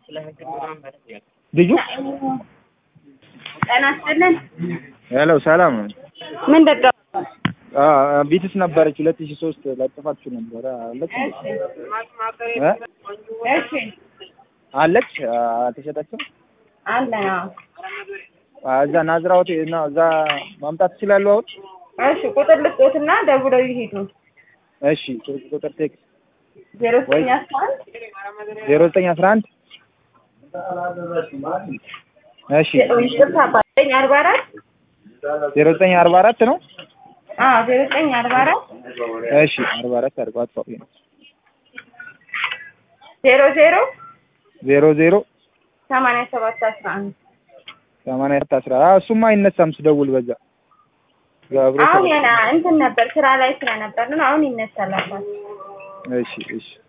ልጁ ጤና ይስጥልን። ሄሎ ሰላም ነው። ምን ደጋ ቢትስ ነበረች ሁለት ሺህ ሶስት ለጥፋችሁ ነበረ አለች እንዴ? እ? እሺ አለች አልተሸጠችም። አለ ነው። እዛ ናዝራዎት እና እዛ ማምጣት ትችላሉ አሁን? እሺ ቁጥር ልስጦትና ደውለው ይሄዱ። እሺ ስልክ ቁጥር ቴክስት ዜሮ ዘጠኝ አስራ አንድ ዜሮ ዘጠኝ አስራ አንድ እሺ ይቅርታ ዘጠኝ አርባ አራት ዜሮ ዘጠኝ አርባ አራት ነው። አዎ ዜሮ ዘጠኝ አርባ አራት እሺ አርባ አራት አድርገው አጥፋው። ዜሮ ዜሮ ዜሮ ዜሮ ሰማንያ ሰባት አስራ አንድ ሰማንያ አራት አስራ እሱማ አይነሳም ስደውል በዛ ገብሮ አሁን ያና እንትን ነበር ስራ ላይ ስለነበር ነው። አሁን ይነሳላታል። እሺ እሺ